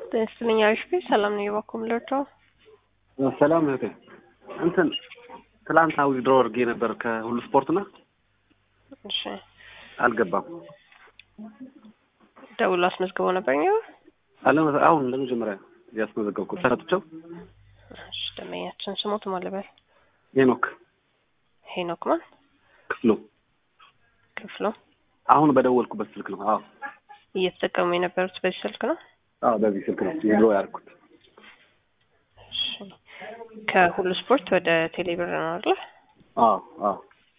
ጤና አሪፍ ቤት ሰላም ነው የባኩም ልርዳው ሰላም እህቴ እንትን ትላንት ዊዝድሮ አድርጌ ነበር ከሁሉ ስፖርትና እሺ አልገባም። ደውሎ አስመዝግበው ነበር ነው አለ አሁን ለመጀመሪያ ያስመዘገብኩት ሰረትቸው እሺ ደመኛችን ስሞት ማለበል ሄኖክ ሄኖክ ማን ክፍሉ ክፍሉ አሁን በደወልኩበት ስልክ ነው። አዎ እየተጠቀሙ የነበሩት በዚህ ስልክ ነው አዎ በዚህ ስልክ ነው ዊዝድሮ ያደርኩት። እሺ ከሁሉ ስፖርት ወደ ቴሌብር ነው አይደል አዎ አዎ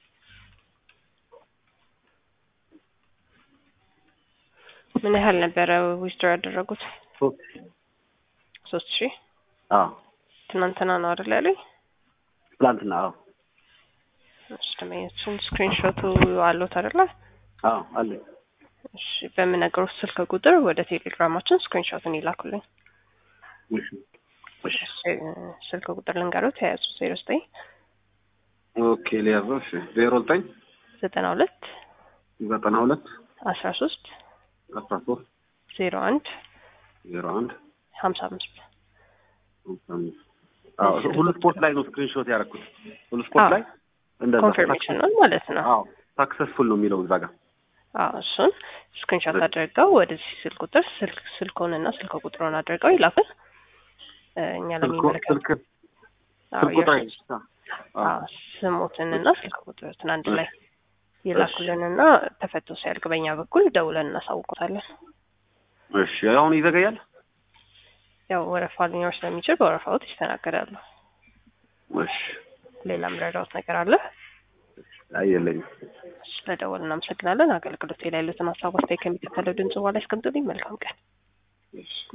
ምን ያህል ነበረ ዊዝድሮ ያደረጉት ሶስት ሶስት ሺህ አዎ ትናንትና ነው አይደል ያሉኝ ትላንትና አዎ እሺ ደመኛችን ስክሪንሾቱ አሉት አይደለ አዎ አለኝ። እሺ በምነግሮት ስልክ ቁጥር ወደ ቴሌግራማችን ስክሪንሾትን ይላኩልኝ እሺ እሺ ስልክ ቁጥር ልንገሩት የያዙ ዜሮ ዘጠኝ ኦኬ ሊያዘው እሺ ዜሮ ዘጠኝ ዘጠና ሁለት ዘጠና ሁለት አስራ ሶስት አስራ ሶስት ዜሮ አንድ ዜሮ አንድ ሀምሳ አምስት ሃምሳ አምስት አዎ ሁሉ ስፖርት ላይ ነው ስክሪንሾት ያደረኩት። ሁሉ ስፖርት አዎ። ላይ እንደዛ ኮንፊርሜሽን ነው ማለት ነው። አዎ ሳክሰስፉል ነው የሚለው እዛ ጋር አዎ እሱን ስክሪንሾት አድርገው ወደዚህ ስልክ ቁጥር ስልክ ስልኮንና ስልክ ቁጥሩን አድርገው ይላኩን እ እኛ ስልክ ለሚመለከት ስልክ አዎ ስልክ ቁጥር የእርሱን አዎ ስሞትንና ስልክ ቁጥሩትን አንድ ላይ ይላኩልንና ተፈቶ ሲያልቅ በእኛ በኩል ደውለን እናሳውቆታለን። እሺ አሁን ይዘገያል። ያው ወረፋ ሊኖር ስለሚችል በወረፋዎት ይስተናገዳሉ። እሺ ሌላ ምረዳዎት ነገር አለ? አይ የለኝም። ስለደወል እናመሰግናለን። አገልግሎት ላይ ያሉትን ሀሳብ አስተያየት ከሚከተለው ድምጽ በኋላ ያስቀምጡልኝ። መልካም ቀን። እሺ